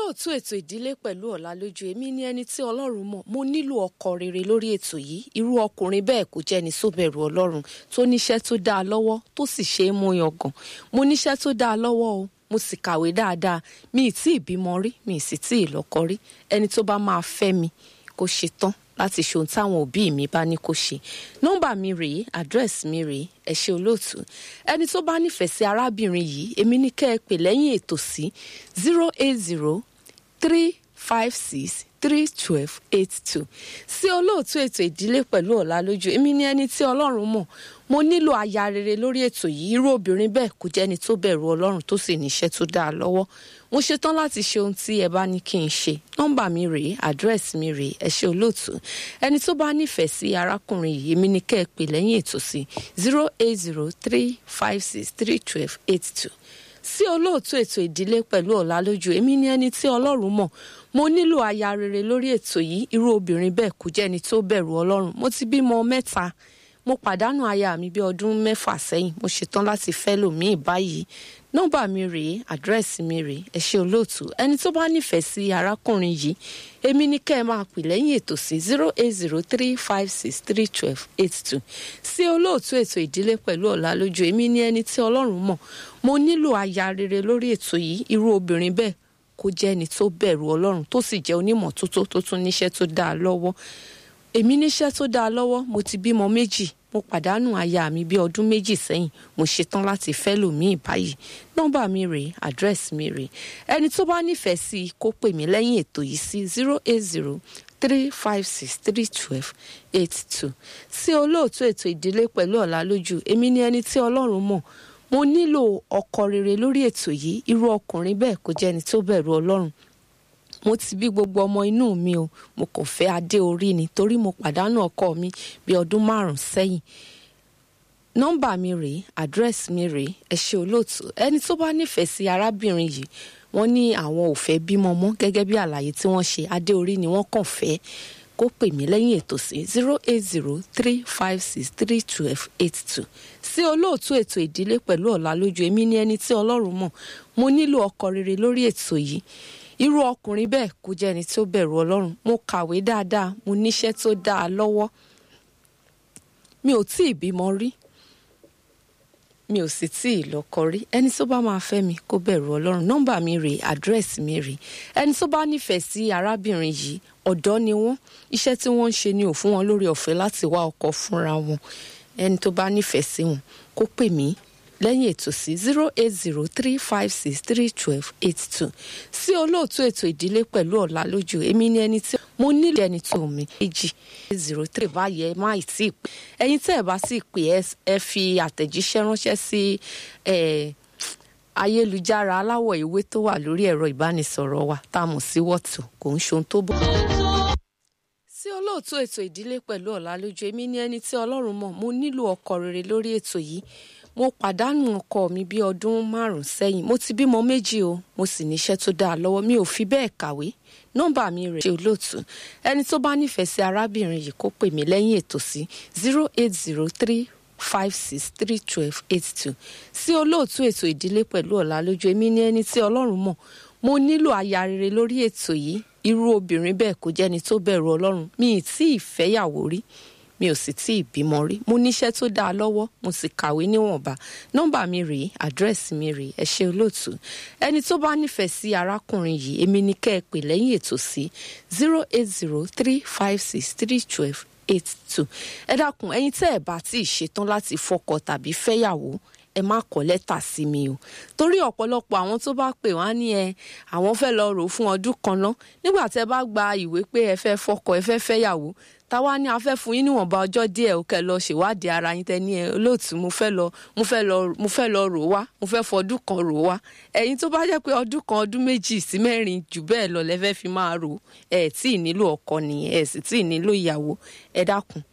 olóòtú ètò ìdílé pẹ̀lú ọ̀làlójú èmi ní ẹni tí ọlọ́run mọ̀ mo nílò ọkọ rere lórí ètò yìí irú ọkùnrin bẹ́ẹ̀ kò jẹ́ ni sóbẹ̀rù ọlọ́run tó níṣẹ́ tó dáa lọ́wọ́ tó sì ṣe é mú yangàn mo níṣẹ́ tó dáa lọ́wọ́ o mo sì kàwé dáadáa mi ì tí ì bímọ rí mi ì sì tí ì lọ́kọ rí ẹni tó bá máa fẹ́ mi kó ṣe tán láti ṣe ohun táwọn òbí mi bá ní kó ṣe nọ́mbà mi rèé àdírẹ́sì mi rèé ẹ ṣé olóòtú ẹni tó bá nífẹ̀ẹ́ sí arábìnrin yìí èmi ní kẹ́ ẹ pè lẹ́yìn ètò sí zero eight zero three five six three twelve eight two sí olóòtú ètò ìdílé pẹ̀lú ọ̀làlójú èmi ní ẹni tí ọlọ́run mọ̀ mo nílò aya rere lórí ètò yìí irú obìnrin bẹ́ẹ̀ kò jẹ́ni tó bẹ̀rù ọlọ́run tó sì níṣẹ́ tó dáa lọ́wọ́ mo ṣetán láti ṣe ohun tí ẹ bá ní kí n ṣe nọ́mbà mi rèé àdírẹ́sì mi rèé ẹ ṣé olóòtú ẹni tó bá nífẹ̀ẹ́ sí arákùnrin yìí èmi ní kẹ́ ẹ pè lẹ́yìn ètò sí zero eight zero three five six three twelve eight two sí olóòtú ètò ìdílé pẹ̀lú ọ̀làlójú èmi ní ẹni tí ọlọ́run mọ̀ mo nílò aya rere lórí ètò yìí irú obìnrin bẹ́ẹ̀ kò jẹ́ni tó bẹ̀rù ọlọ́run mo ti bímọ mẹ́ta mo pàdánù aya mi bí ọdún mẹ́fà sẹ́yìn mo ṣetán láti fẹ́ lòmíì báyìí nọ́mbà mi rèé àdírẹ́sì mi rèé ẹ ṣé olóòtú ẹni tó bá nífẹ̀ẹ́ sí arákùnrin yìí èmi ní kẹ́ ẹ máa pè lẹ́yìn ètò sí zero eight zero three five six three twelve eight two sí olóòtú ètò ìdílé pẹ̀lú ọ̀làlójú èmi ní ẹni tí ọlọ́run mọ̀ mo nílò aya rere lórí ètò yìí irú obìnrin bẹ́ẹ̀ kó jẹ́ ẹni tó bẹ̀rù ọlọ́run tó sì jẹ́ onímọ̀ tótó tó tún níṣẹ́ tó dáa lọ́wọ́ èmi níṣẹ́ tó dáa lọ́wọ́ mo ti bímọ méjì mo pàdánù aya mi bí ọdún méjì sẹ́yìn mo ṣetán láti fẹ́ lòmíì báyìí nọ́mbà mi rèé àdírẹ́sì mi rèé ẹni tó bá nífẹ̀ẹ́ sí i kó pè mí lẹ́yìn ètò yìí sí zero eight zero three five six three twelve eight two sí olóòtú ètò ìdílé pẹ̀lú ọ̀làlójú èmi ni ẹni tí ọlọ́run mọ̀ mo nílò ọkọ rere lórí ètò yìí irú ọkùnrin bẹ́ẹ̀ kò jẹ́ ẹni tó bẹ̀rù ọlọ́run mo ti bí gbogbo ọmọ inú mi o mo kàn fẹ́ adé orí ni torí mo pàdánù ọkọ mi bí ọdún márùn sẹ́yìn nọ́mbà mi rèé àdírẹ́sì mi rèé ẹ ṣé olóòtú ẹni tó bá nífẹ̀ẹ́ sí arábìnrin yìí wọ́n ní àwọn ò fẹ́ bímọ mọ́ gẹ́gẹ́ bí àlàyé tí wọ́n ṣe adé orí ni wọ́n kàn fẹ́ kó pè mí lẹ́yìn ètò sí zero eight zero three five six three twelve eight two sí olóòtú ètò ìdílé pẹ̀lú ọ̀làlójú èmi ní ẹni tí ọlọ́run mọ̀ mo nílò ọkọ rere lórí ètò yìí irú ọkùnrin bẹ́ẹ̀ kò jẹ́ ẹni tó bẹ̀rù ọlọ́run mo kàwé dáadáa mo níṣẹ́ tó dáa lọ́wọ́ mi ò tí ì bímọ rí mi ò sì tí ì lọ́kọ rí ẹni tó bá máa fẹ́ mi kó bẹ̀rù ọlọ́run nọ́mbà mi rèé àdírẹ́sì mi rèé ẹni tó bá nífẹ̀ẹ́ sí arábìnrin yìí ọ̀dọ́ ni wọ́n iṣẹ́ tí wọ́n ń ṣe ni ò fún wọn lórí ọ̀fẹ́ láti wá ọkọ fúnra wọn ẹni tó bá nífẹ̀ẹ́ sí wọn kó pè mí lẹ́yìn ètò sí zero eight zero three five six three twelve eight two sí olóòtú ètò ìdílé pẹ̀lú ọ̀làlójú èmi ni ẹni tí mo nílò ẹni tó mi méjì zero three báyẹ má ì tí ì pè ẹ̀yin tẹ́ ẹ bá sì pè ẹ fi àtẹ̀jíṣẹ́ ránṣẹ́ sí ayélujára aláwọ̀ ewé tó wà lórí ẹ̀rọ ìbánisọ̀rọ̀ wa tá a mọ̀ sí wọ́tò kò ń ṣohun tó bọ́ sí olóòtú ètò ìdílé pẹ̀lú ọ̀làlójú èmi ni ẹni tí ọlọ́run mọ̀ mo nílò ọkọ rere lórí ètò yìí mo pàdánù ọkọ mi bí ọdún márùn sẹ́yìn mo ti bímọ méjì o mo sì níṣẹ́ tó dáa lọ́wọ́ mi ò fi bẹ́ẹ̀ kàwé nọ́mbà mi rẹ̀ ṣe olóòtú ẹni tó bá nífẹ̀ẹ́ sí arábìnrin yìí kó pè mí lẹ́yìn ètò sí zero eight zero three five six three twelve eight two sí olóòtú ètò ìdílé pẹ̀lú ọ̀làlójú èmi ní ẹni tí ọlọ́run mọ̀ mo nílò aya rere lórí ètò yìí irú obìnrin bẹ́ẹ̀ kò jẹ́ni tó bẹ̀rù ọlọ́run mi ì tí ì fẹ́yàwó rí mi ò sì tí ì bímọ rí mo níṣẹ́ tó dáa lọ́wọ́ mo sì kàwé níwọ̀nba nọ́mbà mi rèé àdírẹ́sì mi rèé ẹ ṣé olóòtú ẹni tó bá nífẹ̀ẹ́ sí arákùnrin yìí èmi ní kẹ́ ẹ pè lẹ́yìn ètò sí zero eight zero three five six three twelve eight two ẹ dákun ẹ̀yin tẹ́ ẹ bá tí ì ṣetán láti fọkọ tàbí fẹ́yàwó ẹ má kọ lẹ́tà sí mi o torí ọ̀pọ̀lọpọ̀ àwọn tó bá pè wá ní ẹ àwọn fẹ́ lọ rò fún ọdún kan ná nígbà tẹ́ bá gba ìwé pé ẹ fẹ́ fọkọ ẹ fẹ́ fẹ́yàwó táwa ní a fẹ́ fún yín níwọ̀nba ọjọ́ díẹ̀ ó kẹ́ lọ ṣèwádìí ara yín tẹ́ni ẹ olóòtú mo fẹ́ lọ mo fẹ́ lọ mo fẹ́ lọ rò wá mo fẹ́ fọdún kan rò wá ẹ̀yin tó bá jẹ́ pé ọdún kan ọdún méjì sí mẹ́rin jù bẹ́ẹ̀ lọ lẹ́fẹ́ fi máa rò ẹ̀ tí ì nílò ọkọ nìyẹn ẹ̀ sì tí ì nílò ìyàwó ẹ dákun